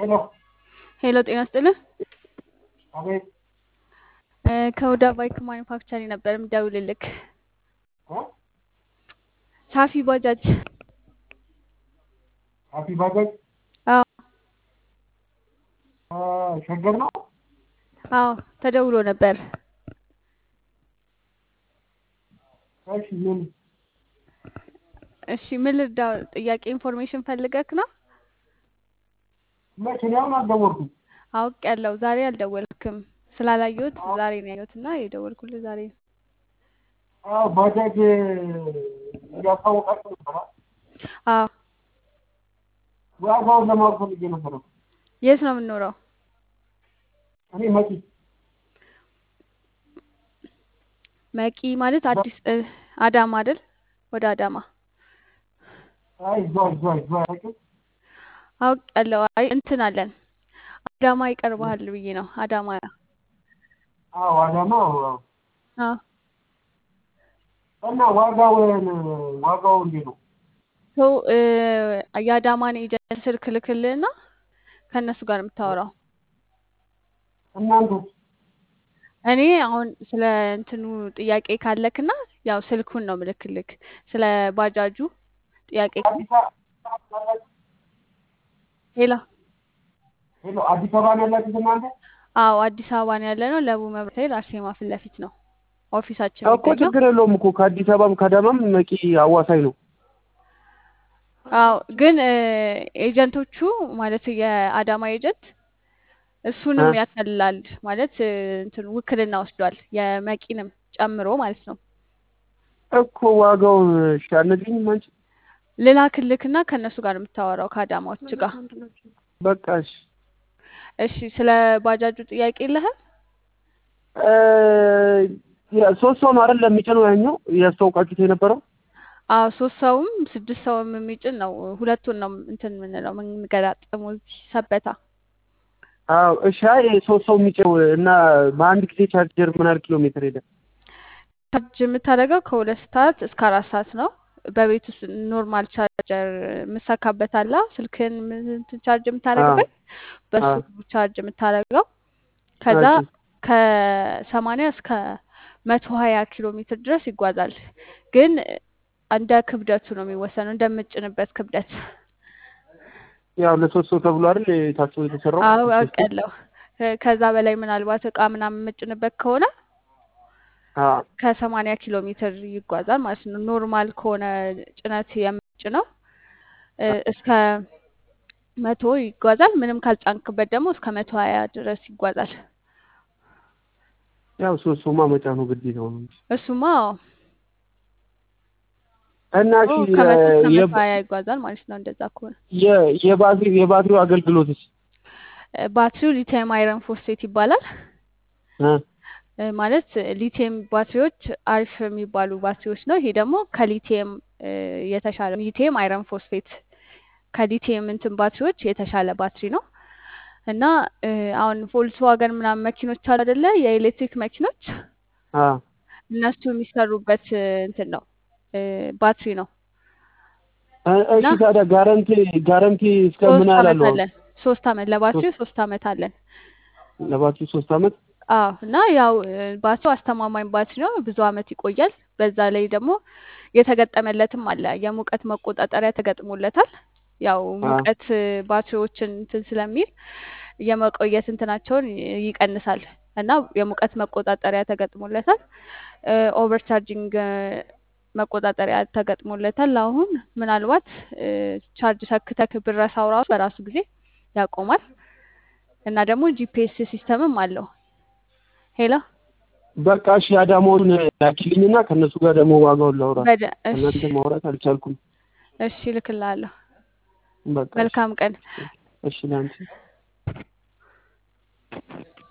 ሄሎ ሄሎ ጤና ይስጥልኝ። አቤት እ ከሁዳ ባይክ ማኒፋክቸሪንግ ነበር የምደውልልክ። እ ሳፊ ባጃጅ። ሳፊ ባጃጅ አዎ እ ሸገር ነው። አዎ ተደውሎ ነበር። እሺ ምን እሺ ምን ልርዳው? ጥያቄ ኢንፎርሜሽን ፈልገክ ነው? መቼ ነው? አሁን አልደወልኩም። አውቅ ያለው ዛሬ አልደወልክም ስላላየሁት ዛሬ ነው ያየሁት እና የደወልኩልህ ዛሬ ነው። አዎ ባጃጅ እያስታወቃችሁ ነበረ። አዎ ዋጋውን ለማወቅ ፈልጌ ነበረ። የት ነው የምንኖረው? እኔ መቂ መቂ ማለት አዲስ እ አዳማ አይደል? ወደ አዳማ አይ እዛው እዛው እዛው አያውቅም። አውቅ ያለው አይ እንትን አለን አዳማ ይቀርባል ብዬ ነው። አዳማ አዎ አዳማ አዎ። አዎ እና ዋጋውን ዋጋው እንዴት ነው? ሰው እ የአዳማን ኤጀንት ስልክ ልክልህና ከእነሱ ጋር የምታወራው እናንተ እኔ አሁን ስለ እንትኑ ጥያቄ ካለክና ያው ስልኩን ነው ምልክልክ ስለ ባጃጁ ጥያቄ አዲስ አበባ ያላችሁ ሄላ ሄሎ አዲስ አበባ ነው ያላችሁት እናንተ? አዎ አዲስ አበባ ነው ያለ ነው። ለቡ መብራት ኃይል አርሴማ ፊት ለፊት ነው ኦፊሳችን እኮ የሚገኘው። ችግር የለውም እኮ ከአዲስ አበባም ከአዳማም መቂ አዋሳኝ ነው። አዎ ግን እ ኤጀንቶቹ ማለት የአዳማ ኤጀንት እሱንም እ ያከልላል ማለት እ እንትን ውክልና ወስዷል የመቂንም ጨምሮ ማለት ነው። እኮ ዋጋውን እሺ አልነግሪኝም አንቺ? ልላክልክና ከእነሱ ጋር የምታወራው ከአዳማዎች ጋር። በቃ እሺ እሺ ስለ ባጃጁ ጥያቄ የለህም? እ ያ- ሶስት ሰው ነው አይደል የሚጭነው ያኛው ያስተዋውቃችሁት የነበረው? አዎ ሶስት ሰውም ስድስት ሰውም የሚጭን ነው። ሁለቱን ነው እንትን የምንለው የምንገጣጥመው እዚህ ሰበታ። አዎ እሺ አይ ሶስት ሰው የሚጭነው እና በአንድ ጊዜ ቻርጀር ምን ያህል ኪሎ ሜትር ሄደ? ቻርጅ የምታደርገው ከሁለት ሰዓት እስከ አራት ሰዓት ነው። በቤት ውስጥ ኖርማል ቻርጀር የምሰካበት አለ ስልክን እንትን ቻርጅ አዎ የምታደርግበት በሱ አዎ ቻርጅ የምታደርገው ከዛ እሺ ከሰማንያ እስከ መቶ ሀያ ኪሎ ሜትር ድረስ ይጓዛል። ግን እንደ ክብደቱ ነው የሚወሰነው እንደምጭንበት ክብደት። ያው ለሶስት ሰው ተብሎ አይደል ታስቦ የተሰራው አዎ ሶስት ሰው? አውቃለሁ። ከ- ከዛ በላይ ምናልባት እቃ ምናምን የምጭንበት ከሆነ አዎ ከሰማንያ ኪሎ ሜትር ይጓዛል ማለት ነው። ኖርማል ከሆነ ጭነት የምጭነው እ እስከ መቶ ይጓዛል። ምንም ካልጫንክበት ደግሞ እስከ መቶ ሀያ ድረስ ይጓዛል። ያው ሶስት ሰውማ መጫኑ ግዴታው ነው እንጂ እሱማ እና ኦ እሺ ከመቶ እስከ መቶ የባ- ሀያ ይጓዛል ማለት ነው። እንደዛ ከሆነ የ- የባትሪ የባትሪው አገልግሎትስ እ ባትሪው ሊቲየም አይረን ፎስፌት ይባላል። እ እ ማለት ሊቲየም ባትሪዎች አሪፍ የሚባሉ ባትሪዎች ነው። ይሄ ደግሞ ከሊቲየም እ የተሻለ ሊቲየም አይረን ፎስፌት ከሊቲየም እንትን ባትሪዎች የተሻለ ባትሪ ነው እና እ አሁን ቮልስዋገን ምናምን መኪኖች አሉ አይደለ? የኤሌክትሪክ መኪኖች አዎ እነሱ የሚሰሩበት እ እንትን ነው እ ባትሪ ነው እ- እና እሺ ታዲያ ጋረንቲ ጋረንቲ እስከ ምን ሶስት ያህል አመት አለው? አሁን አለን። ሶስት አመት ለባትሪው ሶስት ሶስት አመት አለን። ለባትሪ ሶስት አመት አዎ እና ያው እ ባትሪው አስተማማኝ ባትሪ ነው፣ ብዙ አመት ይቆያል። በዛ ላይ ደግሞ የተገጠመለትም አለ የሙቀት መቆጣጠሪያ ተገጥሞለታል። ያው አዎ ሙቀት እ ባትሪዎችን እንትን ስለሚል የመቆየት እንትናቸውን ይ- ይቀንሳል እና የሙቀት መቆጣጠሪያ ተገጥሞለታል። ኦቨር ቻርጂንግ መቆጣጠሪያ ተገጥሞለታል። አሁን ምናልባት እ ቻርጅ ሰክተክ ብረሳው ራሱ በራሱ ጊዜ ያቆማል እና ደግሞ ጂፒኤስ ሲስተምም አለው። ሄሎ በቃ እሺ አዳማውን ላኪልኝና ከእነሱ ጋር ደግሞ ዋጋውን ላውራ። በደ እሺ ከእናንተ ማውራት አልቻልኩም። እሺ እልክልሃለሁ። በቃ እሺ መልካም ቀን። እሺ ለአንቺ